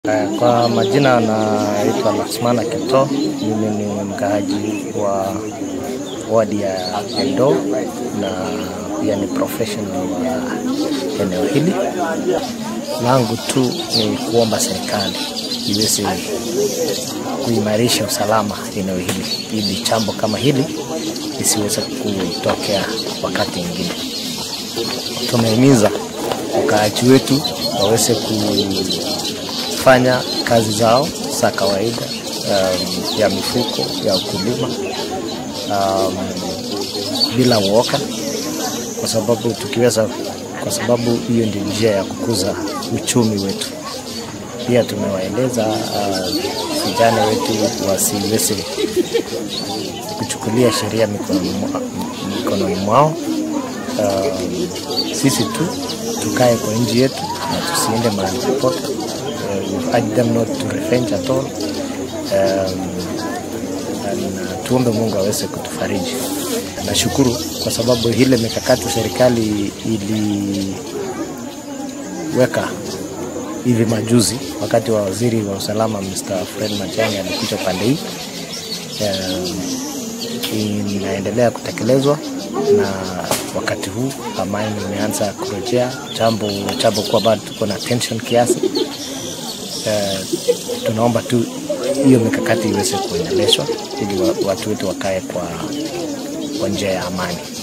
Kwa majina naitwa Laksmana Kipto, mimi ni mkaaji wa wadi ya Endo na pia ni professional wa eneo hili. Langu tu ni kuomba serikali iweze kuimarisha usalama eneo hili ili jambo kama hili lisiweze kutokea wakati mwingine. Tumehimiza wakaaji wetu waweze kufanya kazi zao za kawaida um, ya mifuko ya ukulima um, bila uoga, kwa sababu tukiweza, kwa sababu hiyo ndio njia ya kukuza uchumi wetu. Pia tumewaeleza vijana uh, wetu wasiweze kuchukulia sheria mikononi mwa, mikononi mwao. Uh, sisi tu tukae kwa nchi yetu na tusiende mahali popote. Uh, urge them not to revenge at all. Um, na tuombe Mungu aweze kutufariji. Nashukuru kwa sababu ile mikakati serikali iliweka hivi majuzi wakati wa waziri wa usalama Mr. Fred Matiang'i alikuja pande hii um, inaendelea kutekelezwa na wakati huu amani imeanza kurejea, jambo jambo kuwa bado tuko na tension kiasi. Uh, tunaomba tu hiyo mikakati iweze kuendeleshwa ili watu wetu wakae kwa, kwa njia ya amani.